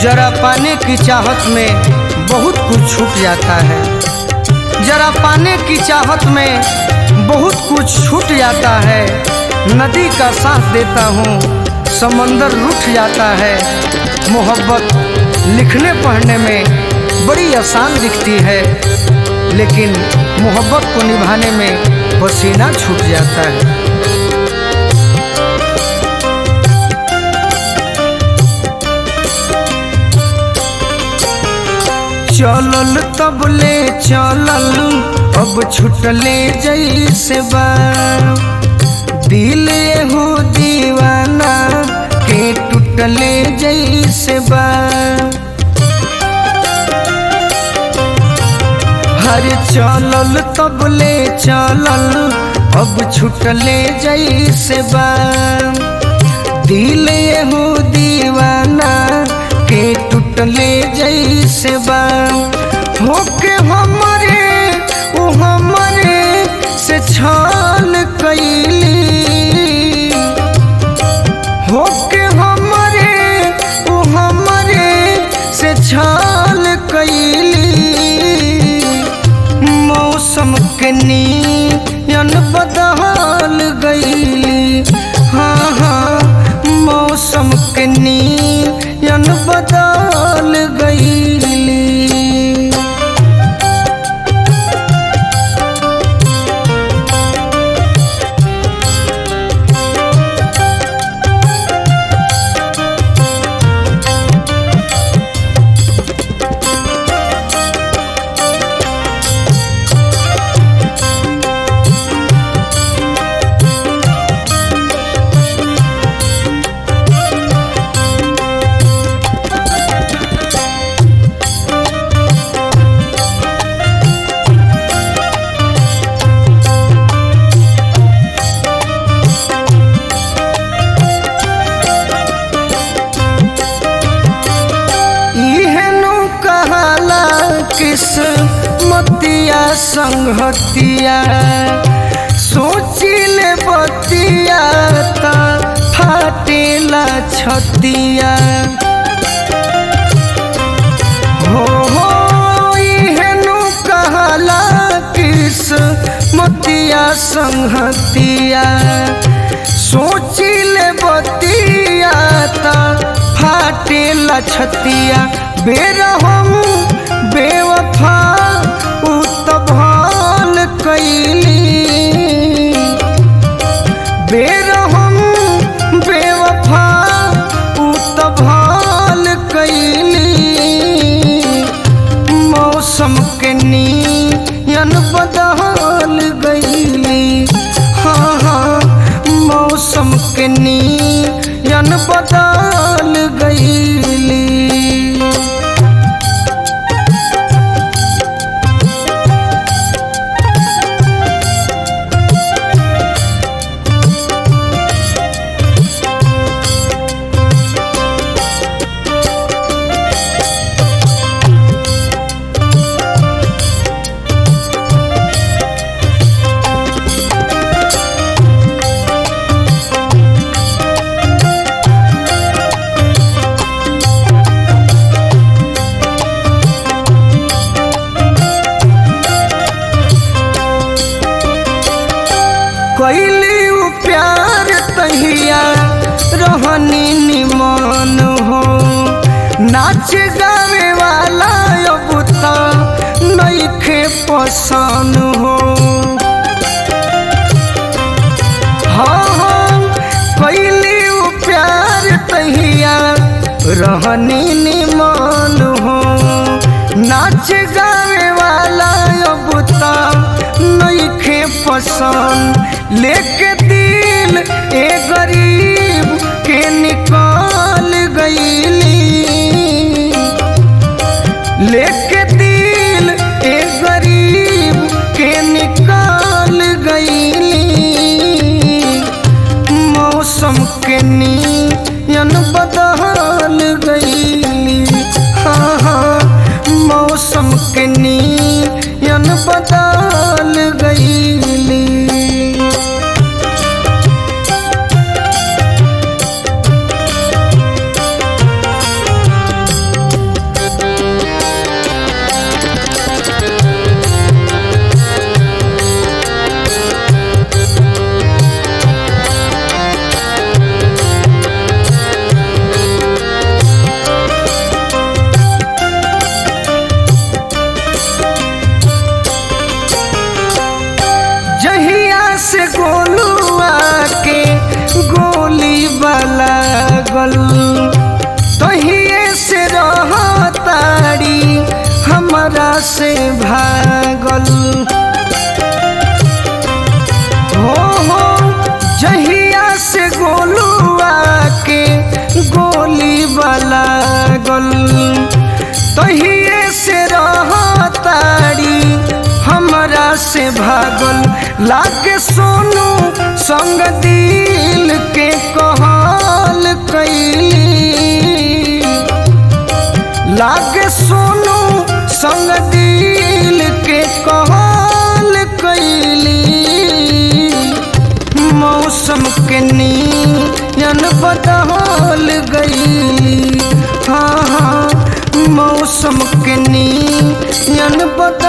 जरा पाने की चाहत में बहुत कुछ छूट जाता है जरा पाने की चाहत में बहुत कुछ छूट जाता है नदी का साथ देता हूँ समंदर रुठ जाता है मोहब्बत लिखने पढ़ने में बड़ी आसान दिखती है लेकिन मोहब्बत को निभाने में पसीना छूट जाता है चलल तबले चलल अब छुटले जैसे बा दिल हो दीवाना के टूटले जैसे बा हर चलल तबले चलल अब छुटले जैसे बा दिल हो दीवाना के टूटले जैसे बा होके हमरे ओ हमरे से छाल कैली होके हमरे ओ हमरे से छाल कैली मौसम के नियन बदल गईली हाँ हाँ मौसम के नियन बदल गईली इहेनु कहाला किस्मतिया संगतिया सोचिले बतिया ता फाटेला छतिया हो हो इहेनु कहाला किस्मतिया संगतिया सोचिले बतिया ता फाटेला छतिया बेरहम बेवफा उ त भाल कैली बेरहम बेवफा उ त भाल कैली मौसम के नियन बदल गईली हाँ हाँ मौसम के नियन बदल गईली कैली उ प्यार तहिया रहनी निमन हो नाच गावे वाला अब त नइखे पसंद हो हाँ हाँ कैली उ प्यार तहिया रहनी निमन हो नाच गावे वाला अब त नइखे पसंद लेके दिल ए गरीब के निकाल गईली लेके दिल ए गरीब के निकाल गईली मौसम के नियन बदल गईली हाँ हाँ मौसम के नियन बदल गईली भागल तहिए से रहतारी हमरा से भागल लागे सोनू संग दिल के कहल कैली लागे सोनू संग दिल के कहल कैली मौसम के नियन बदल गईली हाँ हाँ मौसम के नियन बदल